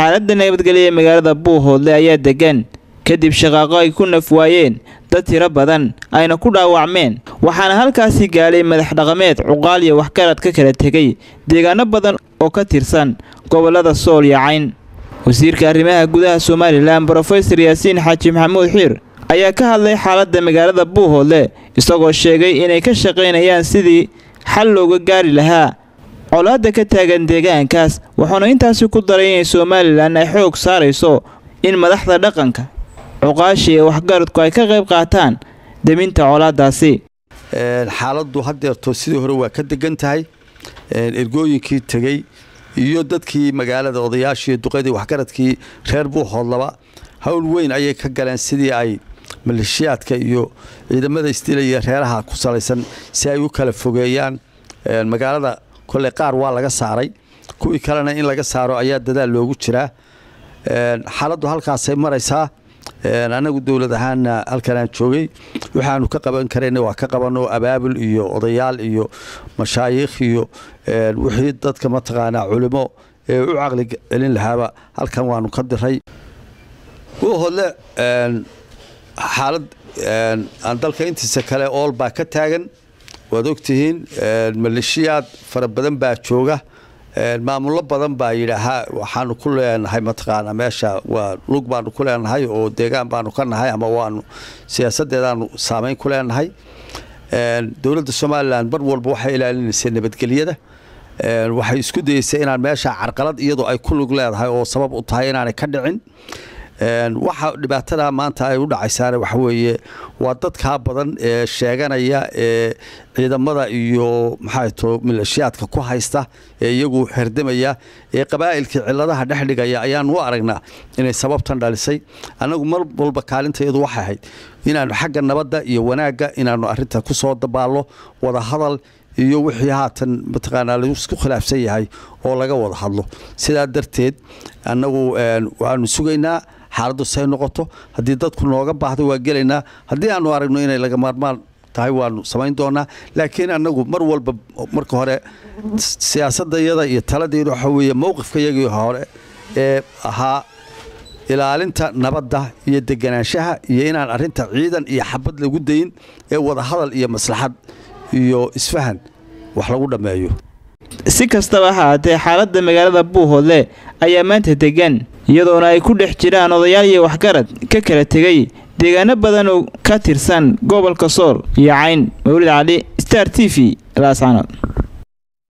xaaladda nabadgelya ee magaalada buuhoodle ayaa degan kadib shaqaaqo ay ku naf waayeen dad tiro badan ayna ku dhaawacmeen waxaana halkaasi gaadhay madax dhaqameed cuqaal iyo waxgarad ka kala tegay deegaano badan oo ka tirsan gobollada sool iyo cayn wasiirka arrimaha gudaha somalilan brofesor yaasiin xaaji maxamuud xiir ayaa ka hadlay xaaladda magaalada buuhoodle isagoo sheegay inay ka shaqaynayaan sidii xal looga gaari lahaa colaadda ka taagan deegaankaas wuxuuna intaasi ku daray inay somalilan ay xoog saarayso in madaxda dhaqanka cuqaashi ee waxgaradku ay ka qayb qaataan deminta colaadaasi xaaladdu haddeerto sidii hore waa ka degan tahay ergooyinkii tegey iyo dadkii magaalada odayaashii duqadii waxgaradkii reer buuhoodlaba howl weyn ayay ka galeen sidii ay maleeshiyaadka iyo ciidamada isdilaya reeraha ku salaysan si ay u kala fogeeyaan magaalada kolley qaar waa laga saaray kuwii kalena in laga saaro ayaa dadaal loogu jiraa xaaladdu halkaasay maraysaa anagu dowlad ahaanna halkanaan joogay waxaanu ka qaban karayna waa ka qabanoo abaabul iyo odayaal iyo mashaayiikh iyo wixii dadka mataqaanaa culimo ee u caqli celin lahaaba halkan waanu ka diray buuhodle xaalad aan dalka intiisa kale ool baa ka taagan waad ogtihiin maleeshiyaad fara badan baa jooga maamullo badan baa yidhaahaa waxaanu ku leenahay mataqaanaa meesha waa lug baanu ku leenahay oo deegaan baanu ka nahay ama waanu siyaasadeedaanu saameyn ku leenahay dowladda somalilan mar walba waxay ilaalinaysay nabadgelyada waxay isku dayeysay inaan meesha carqalad iyadoo ay ku lug leedahay oo sabab u tahay inaanay ka dhicin waxa dhibaatada maanta ay u dhacaysaana waxa weeye waa dadkaa badan ee sheeganaya ee ciidamada iyo maxaa to maleeshiyaadka ku haysta ee iyagu herdamaya ee qabaa'ilkii ciladaha dhex dhigaya ayaan u aragnaa inay sababtan dhalisay annagu mar walba kaalintayadu waxay ahayd inaanu xagga nabadda iyo wanaagga inaanu arinta ku soo dabaallo wada hadal iyo wixii haatan mataqaanaa laisku khilaafsan yahay oo laga wada hadlo sidaa darteed annagu waanu sugaynaa xaaladdu say noqoto haddii dadku nooga baahdo waa gelaynaa haddii aanu aragno inay laga maarmaan tahay waanu samayn doonaa laakiin annagu mar walba marka hore siyaasadayada iyo taladeedu waxa weeye mowqifka yagii hore ee ahaa ilaalinta nabadda iyo deganaanshaha iyo inaan arinta ciidan iyo xabad lagu dayin ee wada hadal iyo maslaxad iyo isfahan wax lagu dhammeeyo si kastaba ha haatee xaaladda magaalada buuhoodle ayaa maanta degan iyadoona ay ku dhex jiraan odayaal iyo waxgarad ka kala tegay deegaano badan oo ka tirsan gobolka sool iyo cayn mawlid cali star t v laascanood